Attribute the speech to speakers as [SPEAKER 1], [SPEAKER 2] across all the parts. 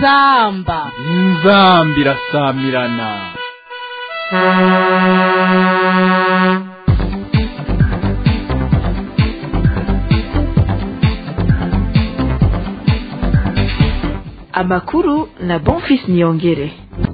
[SPEAKER 1] inzamba
[SPEAKER 2] inzamba irasamirana
[SPEAKER 3] amakuru na bonfis niyongere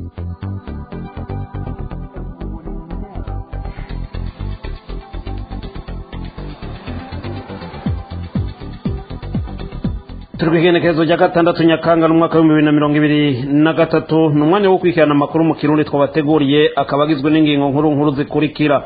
[SPEAKER 4] turi ku igenekerezo rya gatandatu nyakanga n'umwaka w'ibihumbi bibiri na mirongo ibiri na gatatu ni umwanya wo gukurikirana amakuru mu kirundi twabateguriye akaba agizwe n'ingingo nkuru nkuru zikurikira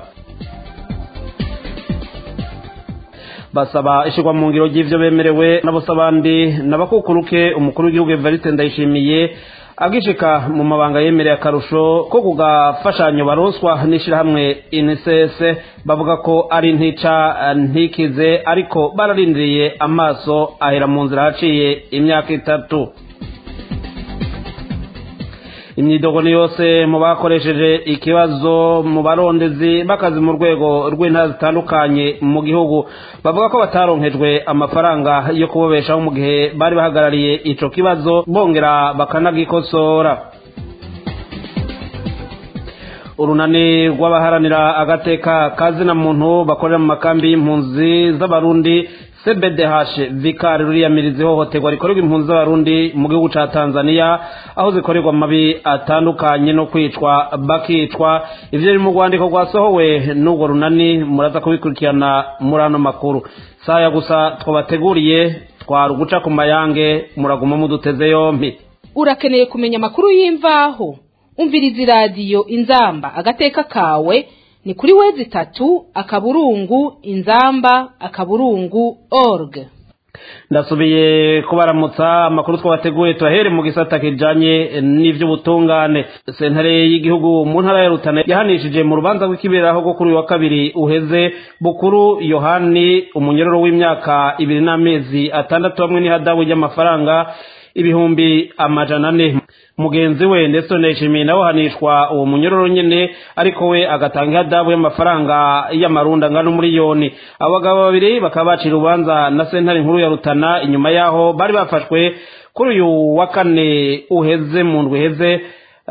[SPEAKER 4] basaba ishyirwa mu ngiro ry'ibyo bemerewe n'abandi n'abakukuruke umukuru w'igihugu evariste ndayishimiye agishika mu mabanga yemereye akarusho ko kugafashanyo baroswa n'ishyirahamwe inises bavuga ko ari ntica ntikize ariko bararindiriye amaso ahera mu nzira haciye imyaka itatu imyidogo ni yose mu bakoresheje ikibazo mu barondezi bakazi mu rwego rw'intara zitandukanye mu gihugu bavuga ko bataronkejwe amafaranga yo kubabeshaho mu gihe bari bahagarariye ico kibazo bongera bakanagikosora urunani rw'abaharanira agateka kazina muntu bakorera mu makambi y'impunzi z'abarundi cbdh vikari ruriyamiriza ihohoterwa rikorerwa impunzi z'abarundi mu gihugu ca tanzania aho zikorerwa amabi atandukanye no kwicwa bakicwa ivyo biri mu rwandiko rwasohowe n'urwo runani muraza kubikurikirana muri ano makuru saya gusa twabateguriye twari uguca ku mayange muraguma muduteze yompi
[SPEAKER 1] urakeneye kumenya amakuru y'imvaho umviriza iradiyo inzamba agateka kawe ni kuri wezi itatu akaburungu inzamba akaburungu org
[SPEAKER 4] ndasubiye kubaramutsa amakuru twabateguye tubahere mu gisata kijanye n'ivy'ubutungane sentare y'igihugu mu ntara ya rutana yahanishije mu rubanza rw'ikiberaho rwo kuri uyu wa kabiri uheze bukuru yohani umunyororo w'imyaka ibiri n'amezi atandatu hamwe n'ihadabu ry'amafaranga ibihumbi amajana ane mugenzi we ndetse nishimiye nawe hanishwa uwo munyororo nyene ariko we agatanga ihadabu y'amafaranga y'amarundi angana umuriyoni abagabo babiri bakaba bacira urubanza na sentare nkuru ya rutana inyuma yaho bari bafashwe kuri uyu wa kane uheze mu ndwi iheze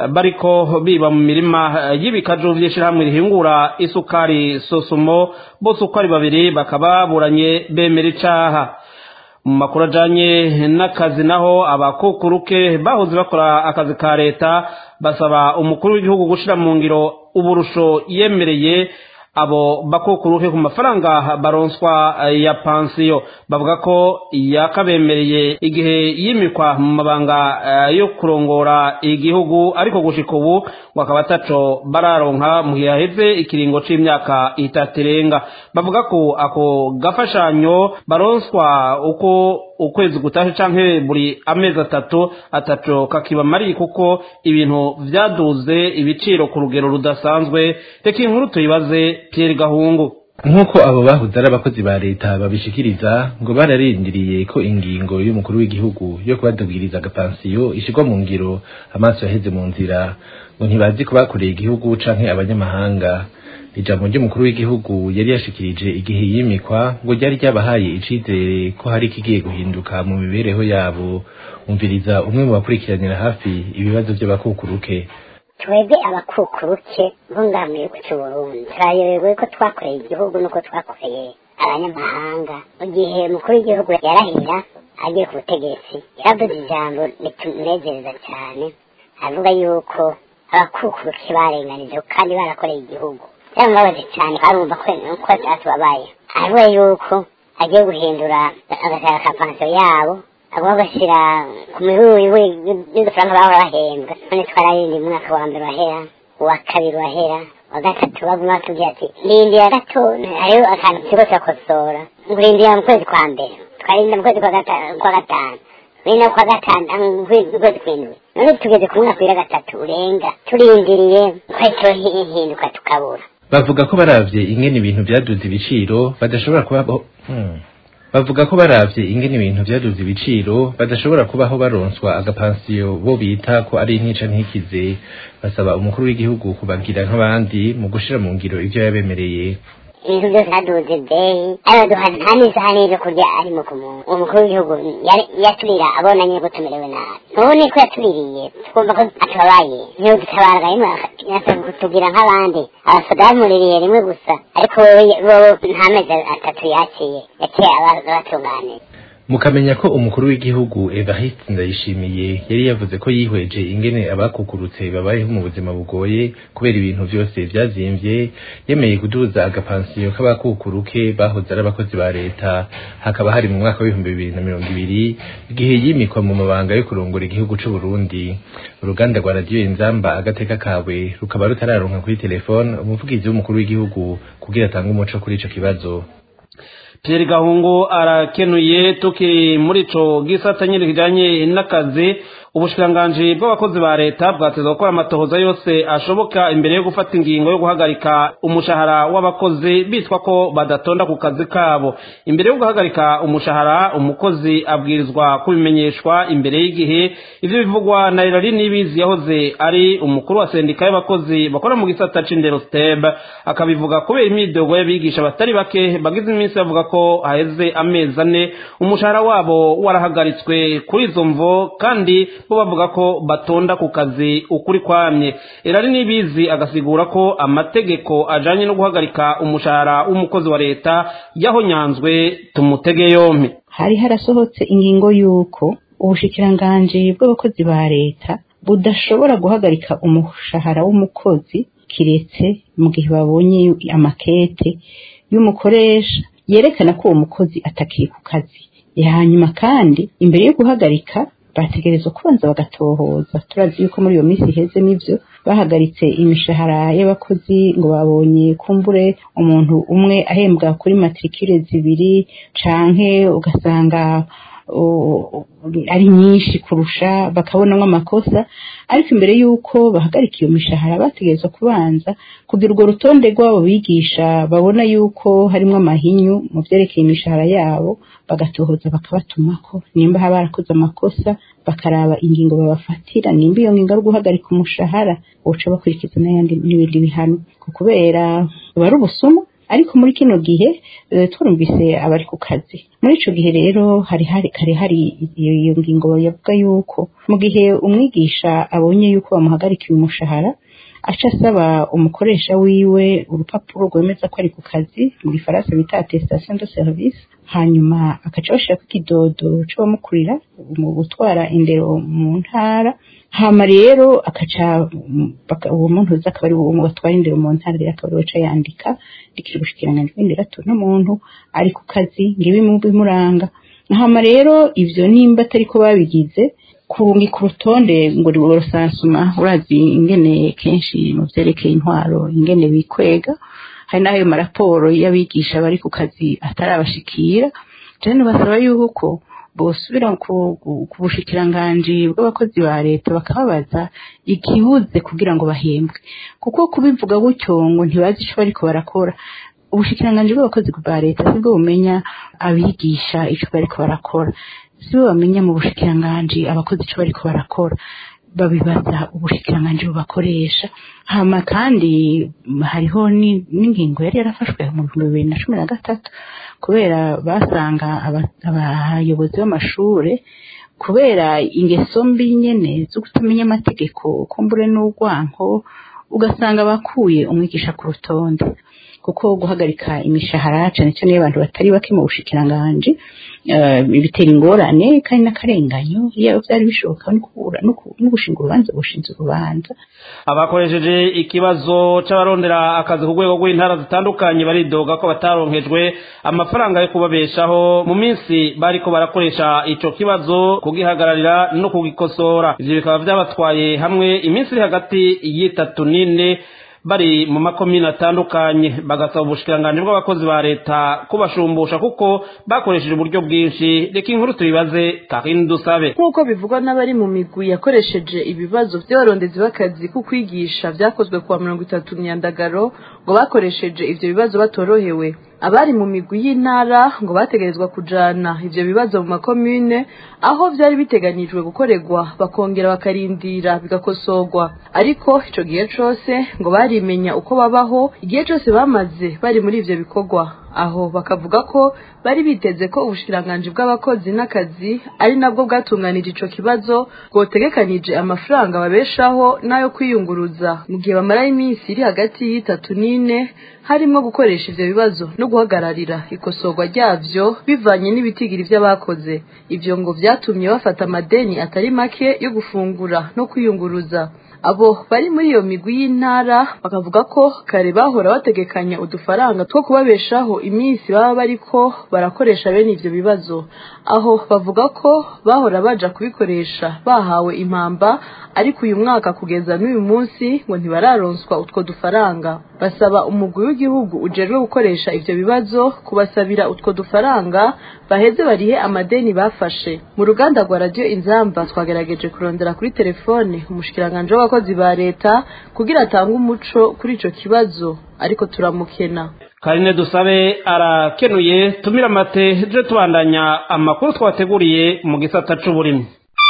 [SPEAKER 4] bariko biba mu mirima y'ibikaju vy'ishirahamwe rihingura isukari sosumo bose uko ari babiri bakaba baburanye bemera icaha mu makuru ajanye n'akazi naho abakukuruke bahoze bakora akazi ka leta basaba umukuru w'igihugu gushira mu ngiro uburusho yemereye abo bakukuruke ku mafaranga baronswa ya pansiyo bavuga ko yakabemereye igihe yimikwa mu mabanga yo kurongora igihugu ariko gushika ubu ngo akaba ataco bararonka mu gihe haheze ikiringo c'imyaka itatu irenga bavuga ko ako gafashanyo baronswa uko ukwezi gutashe canke buri amezi atatu ataco kakibamariye kuko ibintu vyaduze ibiciro ku rugero rudasanzwe reka inkuru tuyibaze Pierre Gahungu
[SPEAKER 5] nk'uko abo bahoze ari abakozi ba leta babishikiriza ngo bararindiriye ko ingingo y'umukuru w'igihugu yo kubadubwiriza agapansiyo ishirwa mu ngiro amaso yaheze mu nzira ngo ntibazi ko bakoreye igihugu canke abanyamahanga ijambo ry'umukuru w'igihugu yari yashikirije igihe yimikwa ngo ryari ryabahaye icizere ko hari ikigiye guhinduka mu mibereho yabo umviriza umwe mu bakurikiranira hafi ibibazo by'abakukuruke
[SPEAKER 6] twebwe abakukuruke bo ngaha mu gihugu cy'uburundi turayobewe ko twakoreye igihugu nuko twakoreye abanyamahanga mu gihe umukuru w'igihugu yarahira agiye ku butegetsi yaravuze ijambo ritunezereza cyane avuga yuko abakukuruke barenganije kandi barakoreye igihugu byaramubabaje cyane barumva ko uko byatubabaye aravuga yuko agiye guhindura agasara ka pansiyo yabo agomba gashyira ku mihuri y'udufaranga bahora bahembwa none twararindi umwaka wa mbere wahera uwa kabiri wahera wa gatatu baguma batubwira ati rindira gato hariho akantu turiko turakosora ngo rindira mu kwezi kwa mbere twarinda mu kwezi kwa gatanu bene kwa gatanu ukwezi kw'indwi none tugeze ku mwaka wira gatatu urenga turindiriye kwahita hinduka tukabura
[SPEAKER 5] bavuga ko baravye ingene ibintu vyaduze ibiciro badashobora kubaho hmm. bavuga ko baravye ingene ibintu vyaduze ibiciro badashobora kubaho baronswa agapansiyo bo bita ko ari intica ntikize basaba umukuru w'igihugu kubagira nk'abandi mu gushira mu ngiro ivyo yabemereye
[SPEAKER 6] ibintu byose haduze beyi araduha nta n'isahani yo kurya arimo ku muntu uwo mukuru w'igihugu yari- yaturira abona nyine ko tumerewe nabi none ko yatuririye twumva ko atubabaye niyo dutabaraga rimwe akasaba kutubwira nk'abandi abasoda bamuririye rimwe gusa ariko wewe wowe nta mezi atatu yaciye yaciye aba- abatunganiye
[SPEAKER 5] mukamenya ko umukuru w'igihugu Evariste Ndayishimiye yari yavuze ko yihweje ingene abakukurutse babayeho mu buzima bugoye kubera ibintu byose byazimvye yemeye kuduza agapansiyo k'abakukuruke bahoze ari abakozi ba leta hakaba hari mu mwaka w'ibihumbi bibiri na mirongo ibiri igihe yimikwa mu mabanga yo kurongora igihugu c'u Burundi uruganda rwa radiyo inzamba agateka kawe rukaba rutararonka kuri telefone umuvugizi w'umukuru w'igihugu kugira atange umuco kuri ico kibazo
[SPEAKER 4] Pierre Gahungu arakenuye tukiri muri ico gisata nyine kijanye n'akazi ubushikiranganji bw'abakozi ba leta bwateza gukora amatohoza yose ashoboka imbere yo gufata ingingo yo guhagarika umushahara w'abakozi bitwa ko badatonda ku kazi kabo imbere yo guhagarika umushahara umukozi abwirizwa kubimenyeshwa imbere y'igihe ivyo bivugwa na Irari Nibizi yahoze ari umukuru wa sendika y'abakozi bakora mu gisata c'indero STEB akabivuga kubera imyidogo y'abigisha batari bake bagize iminsi bavuga ko haheze amezi ane umushahara wabo warahagaritswe kuri izo mvo kandi bo bavuga ko batonda ku kazi ukuri kwamye Irari Nibizi agasigura ko amategeko ajanye no guhagarika umushahara w'umukozi wa leta yahonyanzwe tumutege yompi
[SPEAKER 7] hari harasohotse ingingo y'uko ubushikiranganji bw'abakozi ba leta budashobora guhagarika umushahara w'umukozi kiretse mu gihe babonye amakete y'umukoresha yerekana ko uwo mukozi atakiri ku kazi hanyuma kandi imbere yo guhagarika bategerezwa kubanza bagatohoza turazi yuko muri iyo minsi iheze n'ibyo bahagaritse imishahara y'abakozi ngo babonye kumbure umuntu umwe ahembwa kuri matricule zibiri canke ugasanga o- ari nyinshi kurusha bakabonamo amakosa ariko imbere y'uko bahagarika iyo mishahara bategerezwa kubanza kugira urwo rutonde rw'abo bigisha babona y'uko harimo amahinyu mu byerekeye imishahara yabo bagatohoza bakabatumako nimba haba barakoze amakosa bakaraba ingingo babafatira nimba iyo ngingo ari guhagarika umushahara boca bakurikiza n'ayandi n'ibindi bihano kubera buba ari ubusuma ariko muri kino gihe eh, turumvise abari ku kazi muri ico gihe rero hari hari kare hari iyo iyo ngingo yavuga yuko mu gihe umwigisha abonye yuko bamuhagarikiye umushahara aca asaba umukoresha wiwe urupapuro rwemeza ko ari ku kazi muri faransa bita attestation de service hanyuma agaca bashirako ikidodo c'abamukurira mu gutwara indero mu ntara hama rero akaca baka- uwo muntu uza akaba ari uwo batwara indero mu ntara rero akaba ariwe aca yandika ndikira ubushikiranganji bw'indero ati uno muntu ari ku kazi ngibi mu bimuranga hama rero ivyo nimba atariko babigize kurungika urutonde ngo rusansuma urazi ingene kenshi mu vyerekeye intwaro ingene bikwega hari n'ayo maraporo y'abigisha bari ku kazi atarabashikira rero basaba yuko bosubira ku ku- ku bushikiranganji bw'abakozi ba leta bakababaza ikibuze kugira ngo bahembwe kuko kubivuga gutyo ngo ntibazi ico bariko barakora ubushikiranganji bw'abakozi ba leta sibwo bumenya abigisha ico bariko barakora sibo bamenya mu bushikiranganji abakozi ico bariko barakora babibaza ubushikiranganji bubakoresha hama kandi mm, hariho ni- n'ingingo yari yarafashwe mu bihumbi bibiri na cumi na gatatu kubera basanga aba- abayobozi b'amashure kubera ingeso mbi nyene zo kutamenya amategeko kumbure n'urwanko ugasanga bakuye umwigisha ku rutonde kuko guhagarika imishahara cyane cyane y'abantu batari bake mu bushikiranganji eh, bitera ingorane kandi n'akarenganyo iyo byari bishoboka no kubura no ku- no gushinga urubanza gushinza urubanza
[SPEAKER 4] abakoresheje ikibazo c'abarondera akazi ku rwego rw'intara zitandukanye baridoga ko bataronkejwe amafaranga yo kubabeshaho mu minsi bariko barakoresha ico kibazo kugihagararira no kugikosora ivyo bikaba vyabatwaye hamwe iminsi iri hagati y'itatu n'ine bari mu makomine atandukanye bagasaba ubushikiranganji bw'abakozi ba leta kubashumbusha kuko bakoresheje uburyo bwinshi reka inkuru tubibaze karine dusabe
[SPEAKER 3] nk'uko bivugwa n'abari mu migwi yakoresheje ibibazo by'abarondezi b'akazi ku kwigisha byakozwe kuwa mirongo itatu myandagaro ngo bakoresheje ivyo bibazo batorohewe abari mu migwi y'intara ngo bategerezwa kujana ivyo bibazo mu makomune aho vyari biteganijwe gukorerwa bakongera bakarindira bigakosorwa ariko ico gihe cose ngo barimenya uko babaho igihe cose bamaze bari muri ivyo bikorwa aho bakavuga ko bari biteze ko ubushikiranganji bw'abakozi n'akazi ari nabwo bwatunganije ico kibazo bwotegekanije amafaranga babeshaho n'ayo kwiyunguruza mu gihe bamarayo iminsi iri hagati y'itatu n'ine harimo gukoresha ivyo bibazo no guhagararira ikosorwa ryavyo bivanye n'ibitigiri vy'abakoze ivyo ngo vyatumye bafata amadeni atari make yo gufungura no kwiyunguruza abo bari muri iyo migwi y'intara bakavuga ko kare bahora bategekanya udufaranga two kubabeshaho iminsi baba bariko barakoresha bene ivyo bibazo aho bavuga ko bahora baja kubikoresha bahawe impamba ariko uyu mwaka kugeza n'uyu munsi ngo ntibararonswa utwo dufaranga basaba umugwi w'igihugu ujejwe gukoresha ivyo bibazo kubasabira utwo dufaranga baheze barihe amadeni bafashe mu ruganda rwa radiyo inzamba twagerageje kurondera kuri telefone umushikiranganje w'abakozi ba leta kugira atange umuco kuri ico kibazo ariko turamukena
[SPEAKER 4] karine dusabe arakenuye tumira amate je tubandanya amakuru twateguriye mu gisata c'uburimyi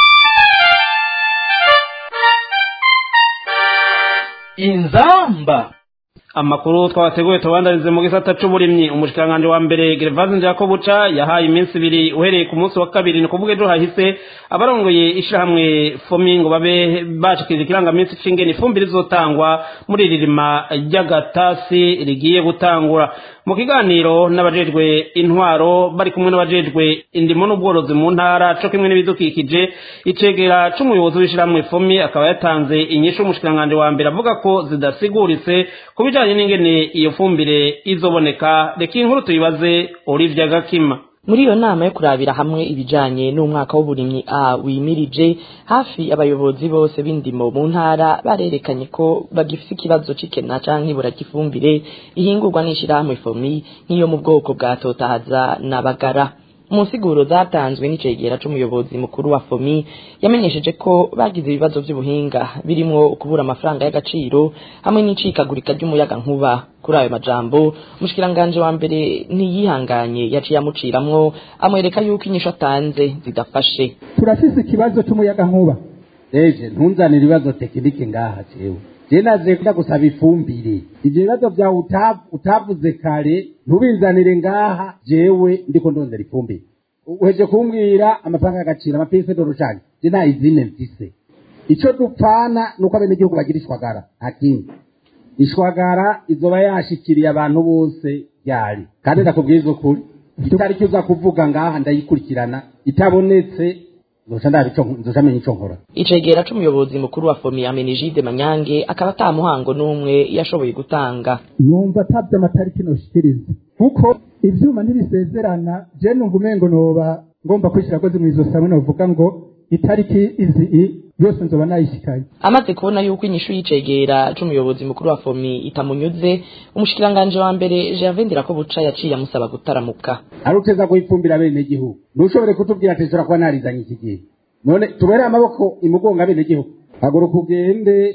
[SPEAKER 2] inzamba
[SPEAKER 4] amakuru twabateguye tubandanize mu gisata c'uburimyi umushikiranganje wa mbere Gervase Njakobuca yahaye iminsi ibiri uhereye ku munsi wa kabiri ni kuvuga ejo hahise abarongoye ishirahamwe fomi ngo babe bashikirije ikirangaminsi c'ingene ifumbire izotangwa muri ririma ry'agatasi rigiye gutangura mu kiganiro n'abajejwe intwaro bari kumwe n'abajejwe indimo n'ubworozi mu ntara co kimwe n'ibidukikije icegera c'umuyobozi w'ishirahamwe fomi akaba yatanze inyishu umushikiranganje wa mbere avuga ko zidasiguritse ku bijanye n'ingene iyo fumbire izoboneka reka inkuru tuyibaze Olivia Gakima
[SPEAKER 8] muri iyo nama yo kurabira hamwe ibijanye n'umwaka w'uburimyi a wimirije hafi abayobozi bose b'indimo mu ntara barerekanye ko bagifise ikibazo c'ikena canke ibura ry'ifumbire ihingurwa n'ishirahamwe fomi nk'iyo mu bwoko bwa totahaza na bagara mu nsiguro zatanzwe n'icegera c'umuyobozi mukuru wa fomi yamenyesheje ko bagize ibibazo vy'ubuhinga birimwo kubura amafaranga y'agaciro hamwe n'icikagurika ry'umuyaga nkuba kuri ayo majambo umushikiranganje wa mbere ntiyihanganye yaciye amuciramwo amwereka yuko inyishu atanze zidafashe
[SPEAKER 9] turafise ikibazo c'umuyaga nkuba eje ntunzanire ibibazo tekinike ngaha jewe je naje kuja gusaba ifumbire ivyo bibazo vyawe uta- utavuze kare ntubinzanire ngaha jewe ndiko ndondera ifumbire uheje kumbwira amafaranga y'agaciro amapese dorushanye je nta izine mfise ico dupfana nuko abenegihugu bagira ishwagara nta kindi ishwagara izoba yashikiriye abantu bose ryari kandi ndakubwiza ukuri itariki uza kuvuga ngaha ndayikurikirana itabonetse nzoca ndaba ico nzoca menya ico nkora
[SPEAKER 8] icegera c'umuyobozi mukuru wa fomi amenijide manyange akaba ata muhango n'umwe yashoboye gutanga
[SPEAKER 9] numva atabye amatariki noshikiriza kuko ivyuma ntibisezerana je numva umengo noba ngomba kwishira kozi mw'izosi hamwe novuga ngo itariki izi i yose nzoba nayishikanye
[SPEAKER 8] amaze kubona yuko inyishu y'icegera c'umuyobozi mukuru wa fomi itamunyuze umushikiranganje wa mbere gervais ndirakobuca yaciye amusaba gutaramuka
[SPEAKER 9] ari uteza guhifumbira abenegihugu ntushobore kutubwira ati nshobora kuba narizanye iki gihe none tubere amaboko imugonga abenegihugu haguruka ugende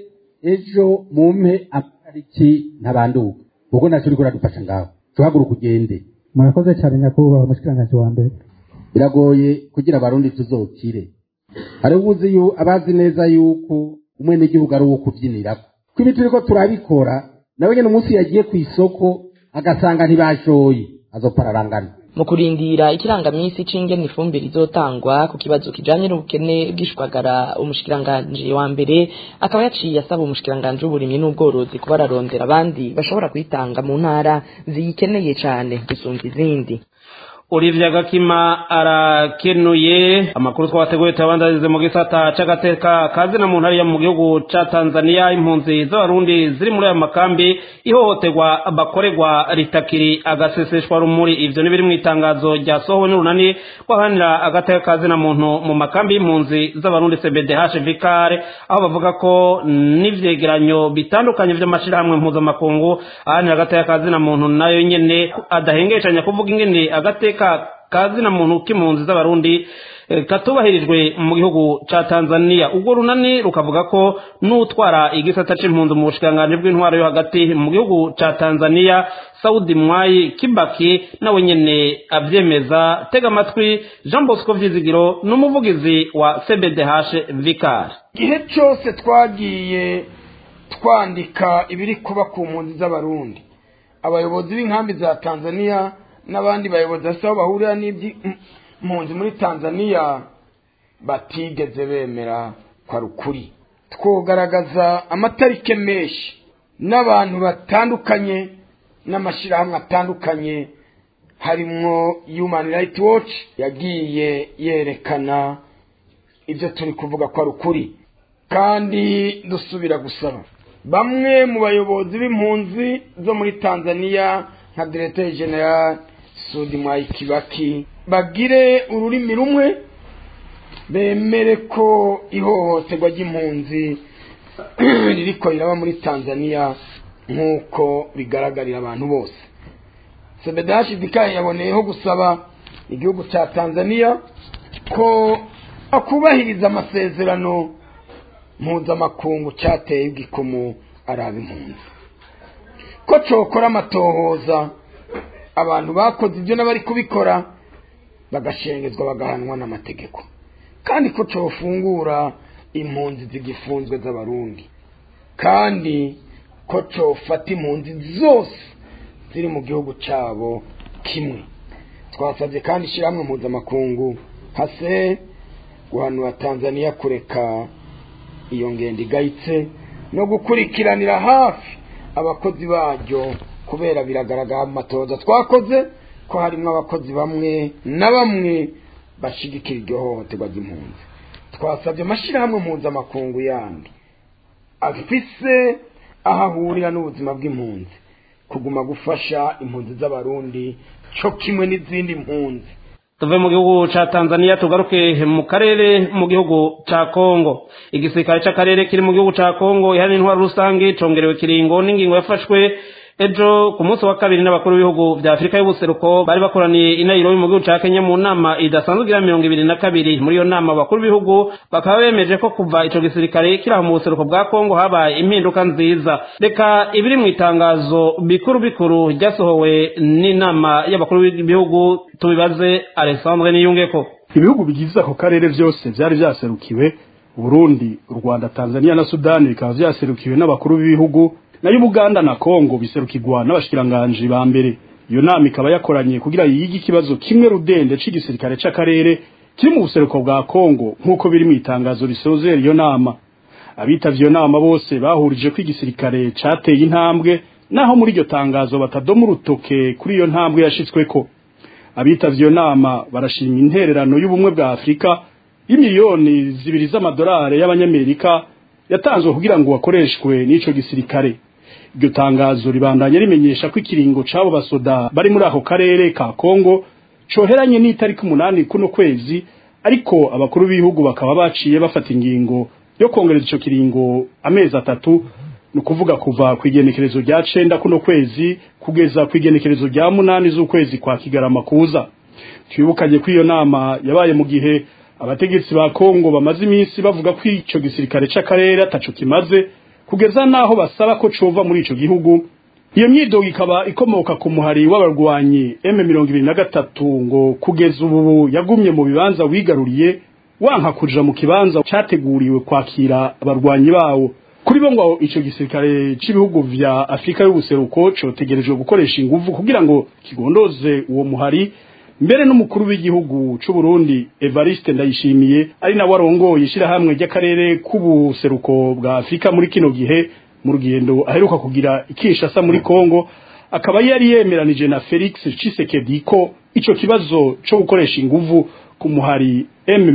[SPEAKER 9] ejo mumpe amatariki ntabanduka kuko naco uriko uradufasha ngaho tuhaguruka ugende murakoze cyane nyakubahwa umushikiranganje wa mbere biragoye kugira abarundi tuzokire hariho ubuzi yu abazi neza yuko umwenegihugu ari uwo kubyinirako ko ibi turiko turabikora nawe nyene umunsi yagiye ku isoko agasanga ntibashoye azopararangana
[SPEAKER 8] mu kurindira ikirangamisi c'ingene ifumbire izotangwa ku kibazo kijanye n'ubukene bw'ishwagara umushikiranganje wa mbere akaba yaciye asaba umushikiranganje w'uburimyi n'ubworozi kuba ararondera abandi bashobora kuyitanga mu ntara ziyikeneye cane gusumba izindi
[SPEAKER 4] Olivia Gakima arakenuye amakuru twabateguye tuyabandarize mu gisata c'agateka kazina mu ntara yo mu gihugu ca Tanzania impunzi z'abarundi ziri muri ayo makambi ihohoterwa bakorerwa ritakiri agaseseshwa rumuri ivyo ni biri mu itangazo ryasohowe n'urunani rw'abaharanira agateka kazina muntu mu makambi y'impunzi z'abarundi CBDH Vikare aho bavuga ko n'ivyegeranyo bitandukanye vy'amashirahamwe mpuzamakungu aharanira agateka kazina muntu nayo nyene adahengeshanya kuvuga ingene agateka kazina muntu k'impunzi z'abarundi katubahirijwe mu gihugu ca Tanzania ubwo runani rukavuga ko n'utwara igisata c'impunzi mu bushikanganje bw'intwaro yo hagati mu gihugu ca Tanzania Saudi Mwai Kibaki nawe nyene avyemeza tega amatwi Jean Bosco Vyizigiro n'umuvugizi wa CBDH Vicar
[SPEAKER 10] igihe cyose twagiye twandika ibiri kuba ku mpunzi z'abarundi abayobozi b'inkambi za Tanzania n'abandi bayobozi basa aho bahurira n'iby'impunzi muri Tanzania batigeze bemera kwa rukuri twogaragaza amatarike menshi n'abantu batandukanye n'amashyirahamwe atandukanye harimwo Human Rights Watch yagiye yerekana ibyo turi kuvuga kwa rukuri kandi dusubira gusaba bamwe mu bayobozi b'impunzi zo muri Tanzania nka Directeur General Sudi Mwai Kibaki bagire ururimi rumwe bemere ko ihohoterwa ry'impunzi ririko riraba muri Tanzania nk'uko bigaragarira abantu bose Sebedashi Dikaye yaboneyeho gusaba igihugu cya Tanzania ko akubahiriza amasezerano mpuzamakungu cyateye igikomo araba impunzi ko cokora amatohoza abantu bakoze ibyo n'abari kubikora bagashengezwa bagahanwa n'amategeko kandi ko cofungura impunzi zigifunzwe z'abarundi kandi ko cofata impunzi zose ziri mu gihugu cyabo kimwe twasabye kandi ishyirahamwe mpuzamakungu hase guhanura tanzania kureka iyo ngendo igayitse no gukurikiranira hafi abakozi baryo kubera biragaragara mu matoza twakoze ko harimo abakozi bamwe na bamwe bashigikira iryo hohoterwa ry'impunzi twasabye amashyirahamwe mpuzamakungu yandi afise aho ahurira n'ubuzima bw'impunzi kuguma gufasha impunzi z'abarundi cyo kimwe n'izindi mpunzi
[SPEAKER 4] tuve mu gihugu ca Tanzania tugaruke mu karere mu gihugu ca Kongo igisirikare c'akarere kiri mu gihugu ca Kongo ihana intwaro rusange congerewe kiringo n'ingingo yafashwe ejo ku munsi wa kabiri n'abakuru b'ibihugu vya Afurika y'ubuseruko bari bakoraniye i Nairobi mu gihugu ca Kenya mu nama idasanzwe igira mirongo ibiri na kabiri muri iyo nama abakuru b'ibihugu bakaba bemeje ko kuva ico gisirikare kiri aho mu buseruko bwa Kongo habaye impinduka nziza reka ibiri mu itangazo bikuru bikuru ryasohowe n'inama y'abakuru b'ibihugu tubibaze Alexandre Niyungeko
[SPEAKER 11] ibihugu bigize ako karere vyose vyari vyaserukiwe Burundi, Rwanda, Tanzania na Sudani bikaba vyaserukiwe n'abakuru b'ibihugu nayo Buganda na Kongo biserukirwa n'abashikiranganje ba mbere iyo nama ikaba yakoranye kugira yige ikibazo kimwe rudende c'igisirikare c'akarere kiri mu buseruko bwa Kongo nk'uko biri mu itangazo risozera iyo nama abitavye iyo nama bose bahurije ko igisirikare cateye intambwe naho muri iryo tangazo batadoma urutoke kuri iyo ntambwe yashitsweko abitavye iyo nama barashima intererano y'ubumwe bwa Afurika y'imiliyoni zibiri z'amadolari y'abanyamerika yatanzwe kugira ngo bakoreshwe n'ico gisirikare iryo tangazo ribandanya rimenyesha ko ikiringo c'abo basoda bari muri ako karere ka Kongo coheranye n'itariki umunani kuno kwezi ariko abakuru b'ibihugu bakaba baciye bafata ingingo yo kongereza ico kiringo amezi atatu ni ukuvuga kuva ku igenekerezo rya cenda kuno kwezi kugeza ku igenekerezo rya munani z'ukwezi kwa kigarama kuza twibukanye ko iyo nama yabaye mu gihe abategetsi ba Kongo bamaze iminsi bavuga ko ico gisirikare c'akarere ataco kimaze kugeza naho basaba ko cova muri ico gihugu iyo myidogo ikaba ikomoka ku muhari w'abarwanyi M23 ngo kugeza ubu yagumye mu bibanza wigaruriye wanka kuja mu kibanza categuriwe kwakira abarwanyi bawo kuri bo ngo ico gisirikare c'ibihugu vya Afrika y'ubuseruko cotegerejwe gukoresha inguvu kugira ngo kigondoze uwo muhari mbere n'umukuru w'igihugu c'u Burundi Evariste Ndayishimiye ari nawe arongoye ishirahamwe ry'akarere k'ubuseruko bwa Afrika muri kino gihe mu rugendo aheruka kugira ikishasa muri Kongo akaba yari yemeranije na Felix Tshisekedi ko ico kibazo co gukoresha inguvu ku muhari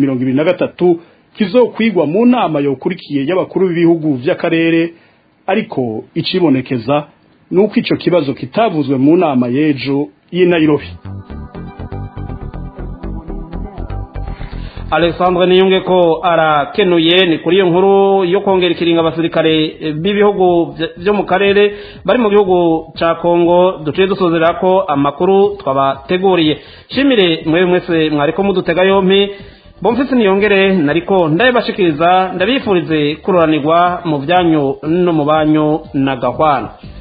[SPEAKER 11] M23 kizokwigwa mu nama yokurikiye y'abakuru b'ibihugu vy'akarere ariko icibonekeza nuko ico kibazo kitavuzwe mu nama y'ejo y'i Nairobi
[SPEAKER 4] alexandre niyunge ko arakenuye ni kuri iyo nkuru yo kongera ikiringa abasirikare b'ibihugu byo mu karere bari mu gihugu cya kongo duciye dusozera ko amakuru twabateguriye shimire mwe mwese mwariko mudutega yompi bomfise niyongere nariko ndabibashikiriza ndabifurize kururanirwa mu byanyu no mu banyu na gahwana